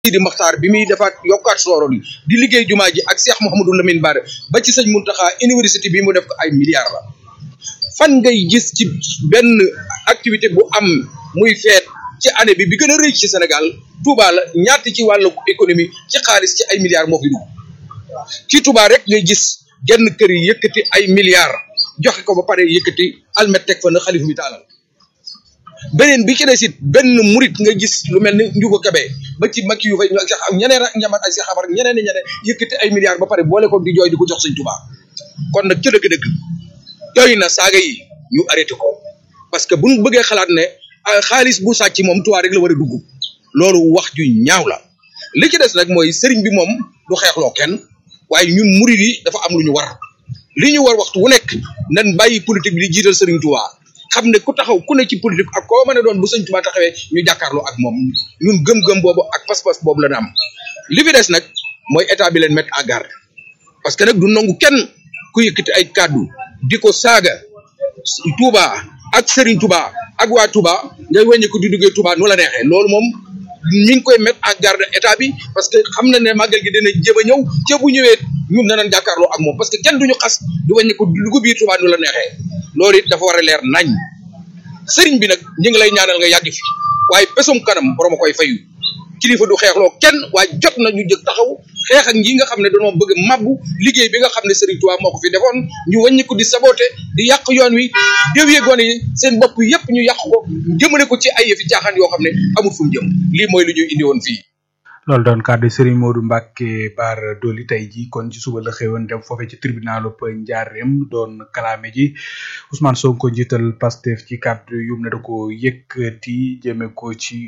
Sidi Maxtaar bi muy defaat yokkaat sooro li di liggéey jumaa ji ak Cheikh Mouhamadou Lamine Bara ba ci sëñ Muntaxa université bi mu def ko ay milliards la fan ngay gis ci benn activité bu am muy feet ci année bi bi gën a rëy ci Sénégal Touba la ñaata ci wàllu économie ci xaalis ci ay milliards moo fi dugg ci Touba rek ngay gis genn kër yi yëkkati ay milliards joxe ko ba pare yëkkati almet teg fa na xalifa bi taalal beneen bi ci des it benn murit nga gis lu mel ni njugo kabe ba ci makki yu fay ñu ak sax ak ñeneen ak ñamat ay si xabar ak ñeneen ñeneen yëkkati ay milliards ba pare boole ko di jooy di ko jox sëñ Touba kon nag ca dëgg-dëgg doy na saaga yi ñu arrêté ko parce que buñ bëggee xalaat ne xaalis bu sàcc moom Touba rek la war a dugg loolu wax ju ñaaw la li ci des nag mooy sëriñ bi moom du xeexloo kenn waaye ñun murit yi dafa am lu ñu war li ñu war waxtu wu nekk nan bàyyi politique bi di jiital sëriñ Touba xam ne ku taxaw ku ne ci politique ak koo mën a doon bu sëñ Touba taxawee ñu jàkkaarloo ak moom ñun gëm-gëm boobu ak pas-pas boobu la na am li fi des nag mooy état bi leen mettre en garde parce que nag du nangu kenn ku yëkkati ay kàddu di ko saaga Touba ak Serigne Touba ak waa Touba ngay wàññi ko di duggee Touba nu la neexee loolu moom mi ngi koy mettre en garde état bi parce que xam na ne màggal gi dina jëm a ñëw ca bu ñëwee ñun danañ jàkkaarloo ak moom parce que kenn duñu xas di wàññi ko di dugg biir Touba nu la neexee loolu it dafa war a leer nañ sëriñ bi nag ñu ngi lay ñaanal nga yàgg fi waaye pesum kanam borom a koy fayu kilifa du xeexloo kenn waaye jot na ñu jëg taxaw xeex ak ñi nga xam ne dañoo bëgg mabbu liggéey bi nga xam ne Serigne Touba moo ko fi defoon ñu wàññi ko di saboté di yàq yoon wi déwee gone yi seen bopp yépp ñu yàq ko jëmale ko ci ay yëfi caaxaan yoo xam ne amul fu mu jëm lii mooy lu ñu indi woon fii. loolu doon kàddu Serigne Modou Mbacke Bara Dolly tey ji kon ci suba la xëyoon dem foofee ci tribunalu Njaareem doon kalaame ji Ousmane Sonko njiital Pastef ci kàddu yum ne da ko yëkkati jëme ko ci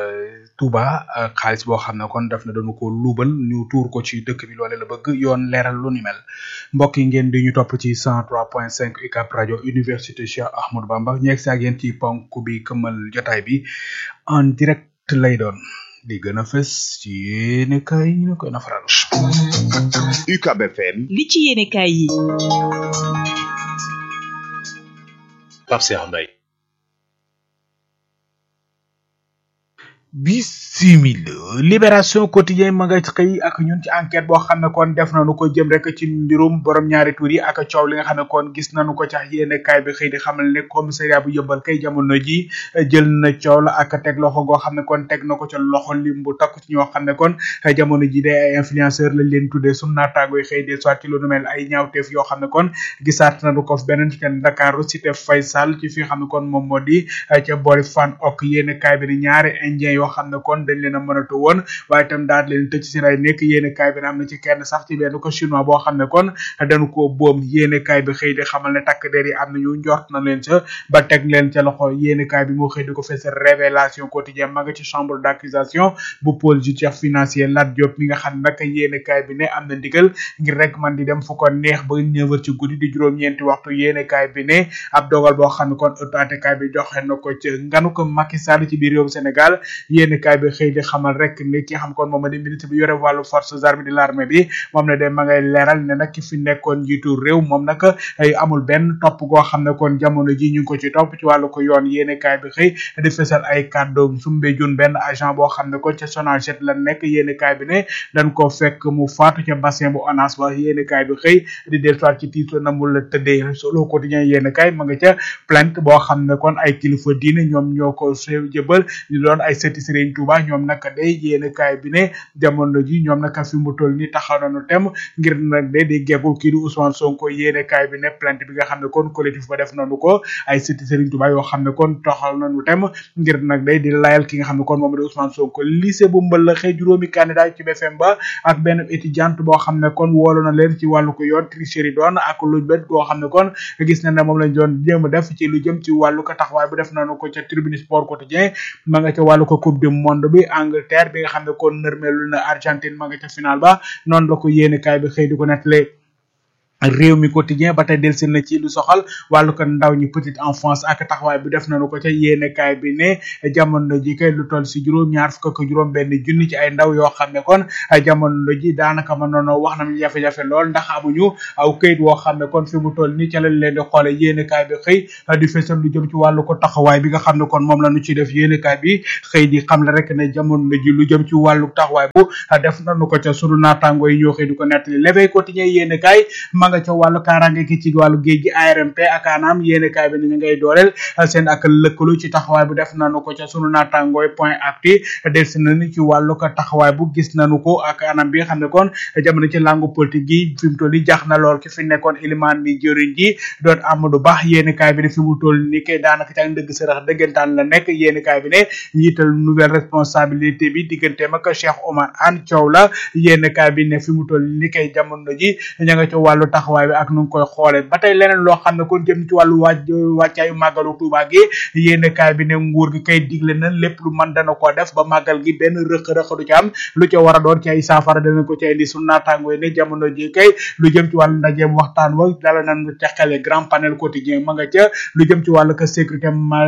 Touba xaalis boo xam ne kon daf na doon ko luubal ñu tuur ko ci dëkk bi loole la bëgg yoon leeral lu ni mel mbokk yi ngeen di ñu topp ci 103.5 UCAB rajo Université Cheikh Ahmadou Bamba ñu egg si ak yéen ci ponk bi këmmal jotaay bi en direct lay doon. di gën a fës ci yéene kaay yi ñu koy nafaral UCAB FM li ci yéene kaay yi Pape Cheikh Mbaye bisimila libération quotidien ma nga xëy ak ñun ci enquête boo xam ne kon def nañu ko jëm rek ci mbirum borom ñaari tur yi ak coow li nga xam ne kon gis nañu ko cax yéene kaay bi xëy di xamal ne commissariat bu yëmbal kay jamono ji jël na coow la ak teg loxo goo xam ne kon teg na ko ca loxo lim bu takku ci ñoo xam ne kon jamono ji day ay influenceur lañ leen tuddee sunu naataango yi xëy di soit ci lu nu mel ay ñaawteef yoo xam ne kon gisaat nañu ko beneen ci Ndakaaru cité Faysal ci fi xam ne kon moom moo di ca boori fan ok yéene kaay bi ni ñaari indien yoo xam ne kon dañ leen a mënatu woon waaye itam daal leen tëj si ray nekk yéene kaay bi ne am na ci kenn sax ci benn ko chinois boo xam ne kon dañu ko boom yéene kaay bi xëy di xamal ne takk der yi am nañu njort na leen ca ba teg leen ca loxo yéene kaay bi moo xëy di ko fees révélation quotidien ma nga ci chambre d'accusation bu pôle judiciaire financier Lat Diop mi nga xam ne nag yéene kaay bi ne am na ndigal ngir rek man di dem fu ko neex ba neuf heures ci guddi di juróom-ñeenti waxtu yéene kaay bi ne ab dogal boo xam ne kon autorité kaay bi joxe na ko ci nganu ko Macky Sall ci biir réewum Sénégal yéene kaay bi xëy di xamal rek ne ki xam kon moom di ministre bi yore wàllu forces armées de l'armée bi moom ne de ma ngay leeral ne nag ki fi nekkoon njiitu réew moom nag ay amul benn topp goo xam ne kon jamono ji ñu ngi ko ci topp ci wàllu ko yoon yéene kaay bi xëy di fesal ay kàddoom sumbe jun benn agent boo xam ne kon ca Sonaged la nekk yéene kaay bi ne dañ ko fekk mu faatu ca bassin bu ONAS ba yéene kaay bi xëy di dellusiwaat ci titre na mu la tëddee solo quotidien yéene kaay ma nga ca plainte boo xam ne kon ay kilifa diine ñoom ñoo ko jëbal ñu doon ay sëti Serigne Touba ñoom nag day yéene kaay bi ne jamono ji ñoom nag fi mu toll ni taxaw nañu tem ngir nag de di geggul kii di Ousmane Sonko yéene kaay bi ne plainte bi nga xam ne kon collectif ba def nañu ko ay sëti Serigne Touba yoo xam ne kon taxaw nañu tem ngir nag day di layal ki nga xam ne kon moom di Ousmane Sonko lycée bu mbalaxee juróomi candidat ci BFM ba ak benn étudiante boo xam ne kon woolu na leen ci wàllu ko yoon tricherie doon ak lu bet goo xam ne kon gis na ne moom lañ doon jéem a def ci lu jëm ci wàllu ko taxawaay bu def nañu ko ca tribune sport quotidien ma nga ca wàllu ko coupe du monde bi Angleterre bi nga xam ne kon nërmeelu na Argentine ma nga ca final ba noonu la ko yéene kaay bi xëy di ko nettali réew mi quotidien ba tey delsi na ci lu soxal wàllu ko ndaw ñi petite enfance ak taxawaay bi def nañu ko ca yéenekaay bi ne jamono ji kay lu toll si juróom ñaar fukk ak juróom benn junni ci ay ndaw yoo xam ne kon jamono ji daanaka ma noonu wax nañu jafe-jafe lool ndax amuñu aw këyit woo xam ne kon fi mu toll nii ca lañ leen di xoole yéenekaay bi xëy di fesal lu jëm ci wàllu ko taxawaay bi nga xam ne kon moom la ñu ci def yéenekaay bi xëy di xam la rek ne jamono ji lu jëm ci wàllu taxawaay bu def nañu ko ca sunu naataango yi ñoo xëy di ko nettali l'éveil quotidien yéenekaay nga ca wàllu kaaraange ki ci wàllu géej gi ARMP ak ANAM yéene kaay bi ni ñu ngay dooleel seen ak lëkkalu ci taxawaay bu def nañu ko ca sunu naatangooy point actu delsi nañu ci wàllu ko taxawaay bu gis nañu ko ak anam bi nga xam ne kon jamono ci langu politique gi fi mu toll ni jax na lool ki fi nekkoon ilimaan bi jëriñ ji doon Amadou Ba yéene kaay bi ne fi mu toll ni kay daanaka ca dëgg sërëx dëggantaan la nekk yéene kaay bi ne njiital nouvelle responsabilité bi digganteem ak Cheikh Omar Anne Thiaw la yéene kaay bi ne fi mu toll ni kay jamono ji ña nga ca wàllu taxawaay bi ak nu ngi koy xoole ba tey leneen loo xam ne kon jëm ci wàllu wàcc wàccaayu màggalu Tuuba gi yéen kaay bi ne nguur gi kay digle na lépp lu mën dana ko def ba màggal gi benn rëq-rëq du ci am lu ca war a doon ci ay saafara dana ko ci indi su naataango yi ne jamono ji kay lu jëm ci wàllu ndajeem waxtaan wa dala nan ca xele grand panel quotidien ma nga ca lu jëm ci wàllu que sécurité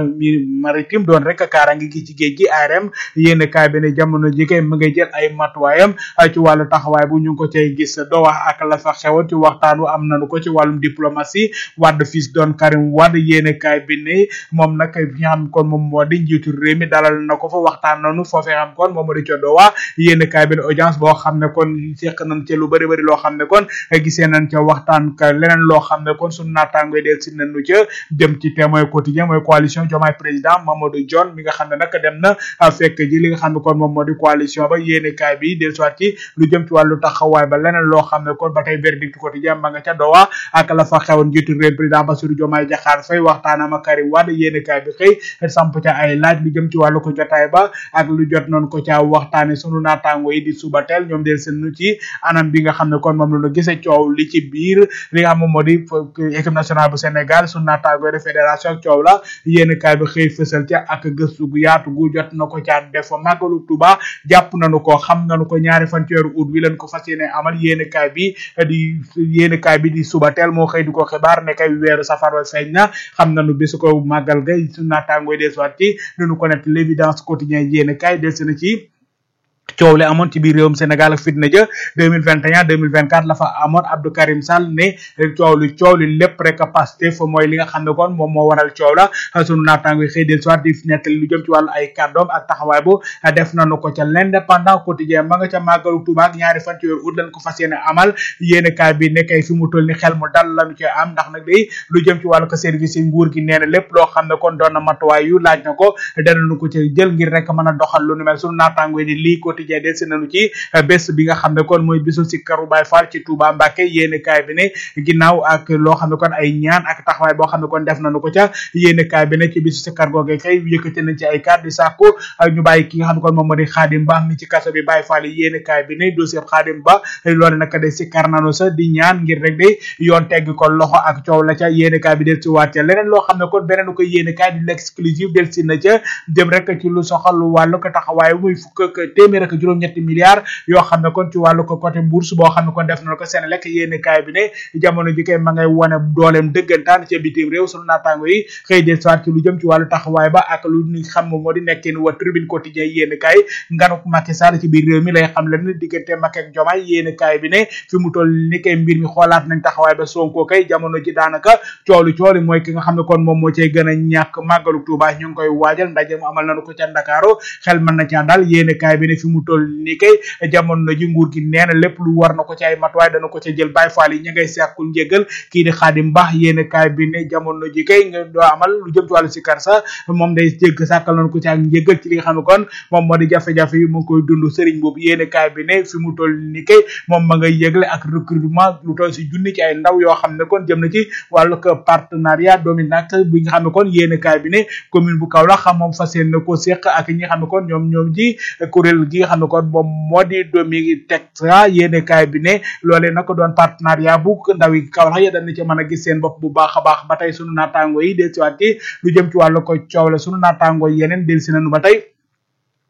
maritime doon rek kaarangi gi ci géej gi ARM yéen kaay bi ne jamono ji kay ma ngay jël ay matuwaayam ci wàllu taxawaay bu ñu ngi ko cay gis doo wax ak la fa xewoon ci waxtaan wu am nanu ko ci wàllum diplomatie Wade fils doon Karim Wade yéene kaay bi ne moom nag fi nga xam kon moom moo di njiitu réew mi dalal na ko fa waxtaan nanu foofee xam kon moom moo di codowa yéene kaay bi ne audience boo xam ne kon seq nañ ca lu bëri bëri loo xam ne kon gisee nañ ca waxtaan ka leneen loo xam ne kon suñu naataangoy del si nañu ca jëm ci témoin quotidien mooy coalition Diomaye président Mamadou Dione mi nga xam ne nag dem na fekk ji li nga xam ne kon moom moo di coalition ba yéene kaay bi del soit ci lu jëm ci wàllu taxawaay ba leneen loo xam ne kon ba tey verdict quotidien ma nga ca dowa ak la fa xewoon njiitu réew président Bassirou Diomaye Diakhar Faye waxtaanam ak Karim Wade yéene kaay bi xëy samp ca ay laaj lu jëm ci wàllu ko jotaay ba ak lu jot noonu ko ca waxtaane sunu naataango yi di suba teel ñoom del seen nu ci anam bi nga xam ne kon moom la ñu gisee coow li ci biir li nga xam moom moo di équipe nationale bu Sénégal sunu naataango yi de fédération ak coow la yéene kaay bi xëy fësal ca ak gëstu gu yaatu gu jot na ko caa def màggalu Tuuba jàpp nañu ko xam nañu ko ñaari fan ci weeru août wi leen ko fas yéene amal yéene kaay bi di yéene kaay bi di suba teel moo xëy di ko xibaar ne kay weeru safar wa feeñ na xam nañu bisu ko màggal ga su naataangooy desuwaat ci duñu ko net l'évidence quotidien yéene kaay des na ci coow li amoon ci biir réewum Sénégal ak fitna ja 2021 2024 la fa amoon Abdou Karim Sall ne coow li coow li lépp rek Pastef mooy li nga xam ne kon moom moo waral coow la sunu naataango yi xëy del soir di nettali lu jëm ci wàllu ay kàddoom ak taxawaay bu def nañu ko ca l'indépendant quotidien ma nga ca màggalu Tuuba ak ñaari fan ci weeru ut lañ ko fas yéene amal yéene kaay bi nekkay fi mu toll ni xel mu dal lañu ci am ndax nag day lu jëm ci wàllu ko service yi nguur gi nee na lépp loo xam ne kon doon na matuwaay yu laaj na ko danañu ko ci jël ngir rek mën a doxal lu nu mel sunu naataango yi di lii quotidien del si nañu ci bés bi nga xam ne kon mooy bisu si karu Baay Faal ci Touba Mbàkke yéene kaay bi ne ginnaaw ak loo xam ne kon ay ñaan ak taxawaay boo xam ne kon def nañu ko ca yéene kaay bi ne ci bisu si kar googe kay yëkkati nañ ci ay kàddu di sàkku ñu bàyyi ki nga xam ne kon moom moo di Xaadim Ba mi ci kaso bi Baay Faal yi yéene kaay bi ne dossier Xaadim Ba loolu nag de si kar nanu sa di ñaan ngir rek de yoon tegg ko loxo ak coow la ca yéene kaay bi del si waat ca leneen loo xam ne kon beneen ko yéene kaay di l'exclusive del si na ca jëm rek ci lu soxal wàllu ko taxawaay muy fukk ak téeméer ak juróom-ñetti milliards yoo xam ne kon ci wàllu ko côté bourse boo xam ne kon def na ko Senelec yéene kaay bi ne jamono ji kay ma ngay wone dooleem dëggantaan ca bitim réew sunu naataango yi xëy del soit ci lu jëm ci wàllu taxawaay ba ak lu ñu xam moo di nekkin wa tribune quotidien yéene kaay nganuk Macky Sall ci biir réew mi lay xam leen diggante Macky ak Diomaye yéene kaay bi ne fi mu toll ni kay mbir mi xoolaat nañ taxawaay ba Sonko kay jamono ji daanaka coolu cooli mooy ki nga xam ne kon moom moo cay gën a ñàkk màggalu Tuuba ñu ngi koy waajal ndaje mu amal nañu ko ca Ndakaaru xel mën na caa daal yéene kaay bi ne fi mu toll ni kay jamono ji nguur gi nee na lépp lu war na ko ci ay matuwaay dana ko ca jël Baay Faal yi ña ngay sàkkul njëgal kii di Xaadim Ba yéene kaay bi ne jamono ji kay nga doo amal lu jëm ci wàllu sikar sa moom day jégg sàkkal nañ ko ci ak njëgal ci li nga xam ne kon moom moo di jafe-jafe yi mu ngi koy dund sëriñ boobu yéene kaay bi ne fi mu toll ni kay moom ma ngay yëgle ak recrutement lu toll si junni ci ay ndaw yoo xam ne kon jëm na ci wàllu ko partenariat dominac bi nga xam ne kon yéene kaay bi ne commune bu Kaolack xam moom fas yéene ko séq ak ñi nga xam ne kon ñoom ñoom ji kuréel gi nga xam ne kon moom moo di domi texta yéene kaay bi ne loolee nag doon partenariat bu ndaw yi Kaolack ya dañ ci mën a gis seen bopp bu baax a baax ba tey sunu naataango yi del siwaat ci lu jëm ci wàllu ko coow la sunu naataango yeneen del si nañu ba tey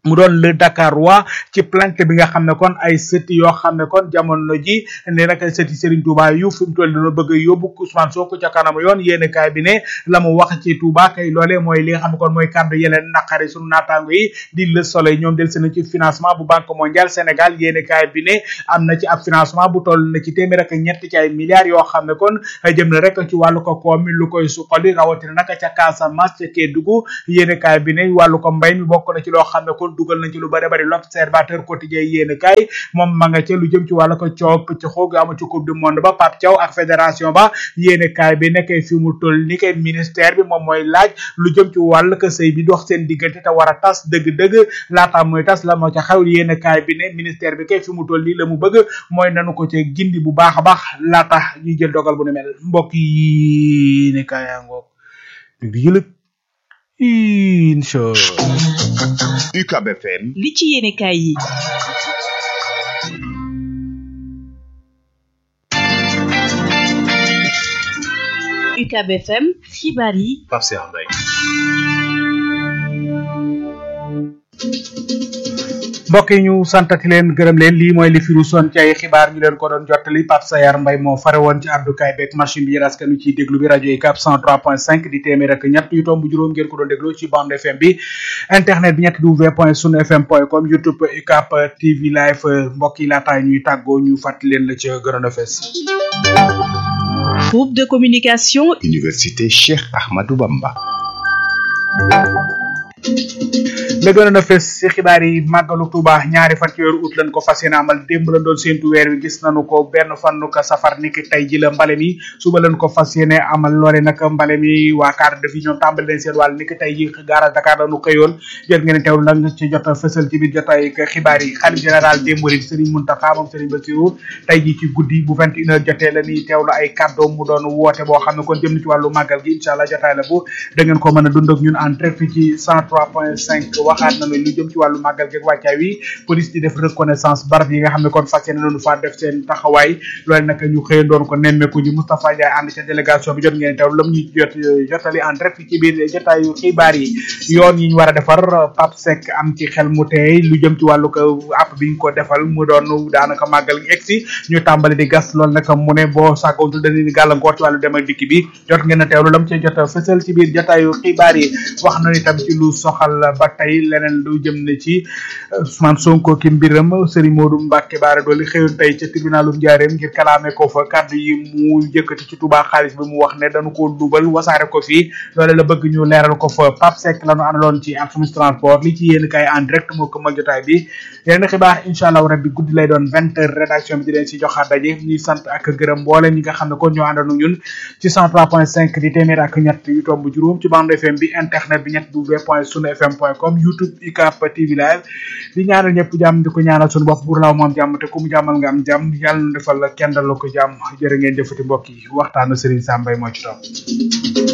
mu doon le Dakarois ci plainte bi nga xam ne kon ay sëti yoo xam ne kon jamono ji ne nag sëti Serigne Touba yu fi mu toll dina bëgg a yóbbu Ousmane Sonko ca kanamu yoon yéene kaay bi ne la mu wax ci Touba kay loolee mooy li nga xam ne kon mooy kàddu yeleen naqari sunu naataango yi di Le Soleil ñoom del seen ci financement bu Banque mondiale Sénégal yéene kaay bi ne am na ci ab financement bu toll na ci téeméer ak ñett ci ay milliards yoo xam ne kon jëm na rek ci wàllu ko koom mi lu koy suqali rawatina nag ca Casamance ca Kédougou yéene kaay bi ne wàllu ko mbay mi bokk na ci loo xam ne kon dugal nañ ci lu bari bari l'observateur quotidien yéen kaay moom ma nga ca lu jëm ci wàllu ko coow pëcc xoog amu ci coupe du monde ba Pape Thiaw ak fédération ba yéen kaay bi nekkee fi mu toll ni kay ministère bi moom mooy laaj lu jëm ci wàllu ko sëy bi dox seen diggante te war a tas dëgg-dëgg laata mooy tas la moo ca xew yéen kaay bi ne ministère bi kay fi mu toll nii la mu bëgg mooy nanu ko ca gindi bu baax a baax laata ñuy jël dogal bu ne mel mbokk yi ne kaay yaa ngoog di jëlëg incha UCAB FM li ci yéene kaay yi UCAB FM xibaar yi Pape Cheikh Mbaye mbokk yi ñu santati leen gërëm leen lii mooy li fi ruusoon ci ay xibaar ñu leen ko doon jottali Pape Sayar Mbay moo fare woon ci àddukaay beeg machine bi yéen askan wi ciy déglu bi rajo UCAB 103.5 di téeméer ak ñett yu tomb juróom ngeen ko doon déglu ci bande FM bi internet bi ñett w point sunu fm point com youtube UCAB TV live mbokk yi laataay ñuy tàggoo ñu fàttali leen la ca gënoon a fees groupe de communication Université Cheikh Ahmadou Bamba la gënoon a fes ci xibaar yi màggalu Tuuba ñaari fan ci weeru ut lañ ko fas yéene amal démb la doon séentu weer wi gis nañu ko benn fan ko safar niki tey ji la mbale mi suba lañ ko fas yéene amal loole nag mbale mi waa cadre de vie ñoom tàmbali leen seen wàll niki tey ji garage Dakar lañu xëyoon jël ngeen teewlu nag ci jot a fësal ci biir jotaay xibaar yi xalif général des mourides Serigne Mountakha moom Serigne Bassirou tey ji ci guddi bu vingt une heure jotee la ñuy teewlu ay kàddoom mu doon woote boo xam ne kon jëm na ci wàllu màggal gi incha allah jotaay la bu da ngeen ko mën a dund ak ñun en direct ci 103.5 waxaat nañu lu jëm ci wàllu màggal gi ak wàccaay wi police di def reconnaissance barab yi nga xam ne kon fas yéene nañu faa def seen taxawaay loolu nag ñu xëy doon ko nemmeeku ji Moustapha Ndiaye ànd ca délégation bi jot ngeen teew lam ñu jot jotali en direct ci biir jotaayu xibaar yi yoon yi ñu war a defar Pape Seck am ci xel mu teey lu jëm ci wàllu ko app bi ñu ko defal mu doon daanaka màggal gi egsi ñu tàmbali di gas loolu nag mu ne boo sàggoontul dañuy gàllankoor ci wàllu dem ak dikk bi jot ngeen a teewlu lam ca jot a fësal ci biir jotaayu xibaar yi wax na itam ci lu soxal ba tey leneen lu jëm ne ci Ousmane Sonko ki mbiram Serigne Modou Mbacke Bara Dolly xëyoon tey ca tribunalu Njaareem ngir kalaame ko fa kàddu yi mu yëkkati ci Touba xaalis bi mu wax ne dañu ko dubal wasaare ko fii loole la bëgg ñu leeral ko fa Pape Seck la ñu àndaloon ci Alxames transport li ci yéen kay en direct moo ko mag jotaay bi yeneen xibaar incha allah rabbi guddi lay doon vingt heures rédaction bi di leen si joxaat daje ñuy sant ak gërëm mboolem ñi nga xam ne kon ñoo àndandoo ñun ci 103.5 di téeméer ak ñett yu tomb juróom ci bande FM bi internet bi ñett w point sunu fm point com youtube UCAB TV live di ñaanal ñëpp jàmm di ko ñaanal suñu bopp bur laaw moom jàmm te ku mu jàmmal nga am jàmm yàlla na defal la kenn dal la ko jàmm jërë ngeen jëfati mbokk yi waxtaanu Serigne Sam Mbaye moo ci topp